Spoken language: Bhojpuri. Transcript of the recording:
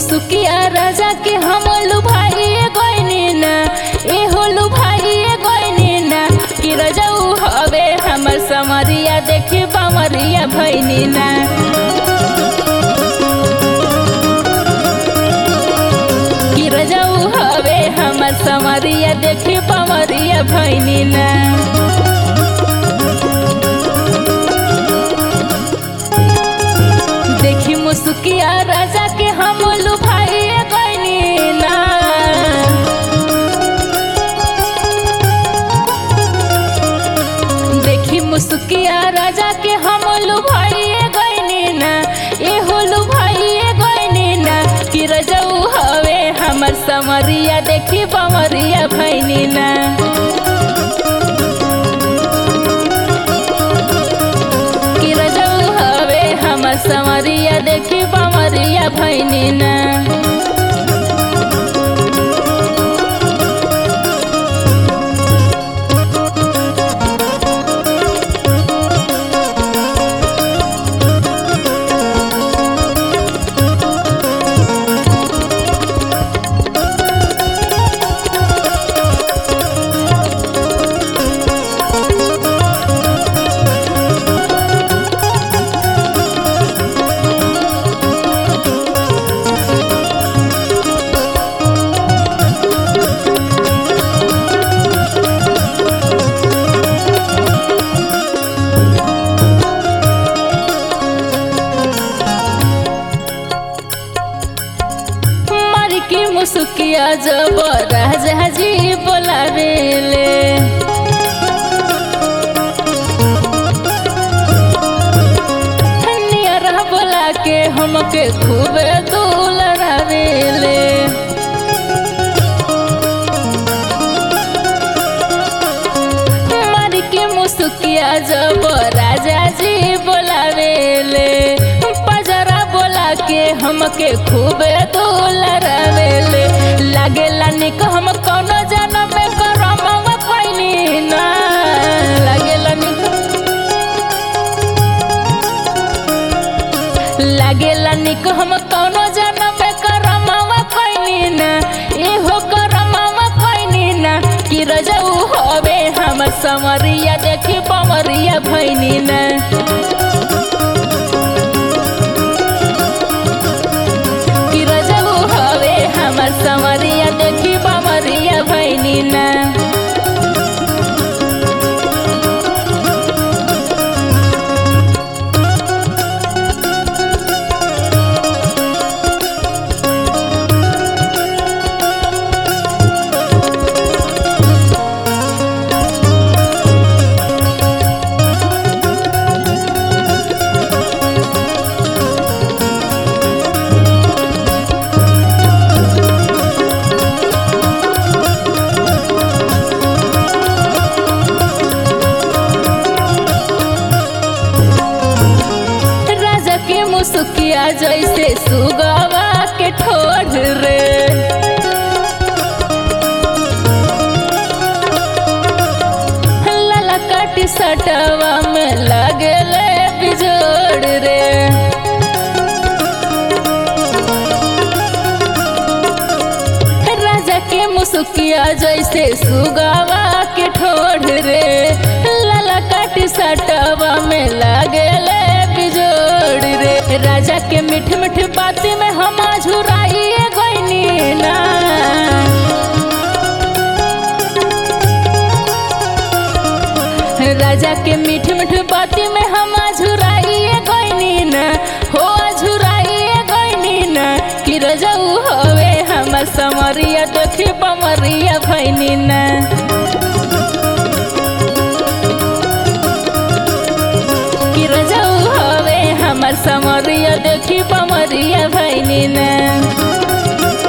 मुसुकिया राजा के हम लुभाई गइनी ना ए हो लुभाई गइनी ना कि रजऊ हवे हमर समरिया देखी बमरिया भइनी ना कि रजऊ हवे हमर समरिया देखी बमरिया भइनी ना देखी मुसुकिया राजा के हम लुभाई गइनी ना देखी मुसुकिया राजा के हम लुभाई गइनी ना ए हो लुभाई गइनी ना कि रजऊ हवे हमर समरिया देखी बमरिया भइनी ना कि रजऊ हवे हमर समरिया देखी बमरिया भइनी ना मारी की मुसुकिया जब राजा जी बोलावेले नियर बोला के हमके खूब दुलरावेले मारी के मुसुकिया जब राजा जी बोलावेले पजरा बोला के हमके खूब दुलरावेले लागेला निक हम कौनो जन्म में करम पैनी ना लागेला निक लागेला निक हम कौनो जन्म में करमावा पैनी ना एहो करमावा पैनी ना कि रजऊ हवे हमर समरिया देखी बमरिया भइनी ना कि रजऊ हवे हमर समरिया देखी बमरिया भइनी ना राजा के मुसुकिया जैसे सुगवा के ठोर रे लाला काटी सटवा में लगले बिजोड़ रे राजा के मुसुकिया जैसे सुगवा के ठोर रे लाला काटी सटवा में लगले बिजोड़ रे राजा के मीठ मीठ बाती में हम झुराइए गइनी ना राजा के मीठ मीठ बाती में हम झुराइए गइनी ना हो झुराइए गइनी ना कि रजऊ हवे हमर समरिया देखी बमरिया भइनी ना कि रजऊ हवे हमर समरिया देखी बमरिया भइनी ना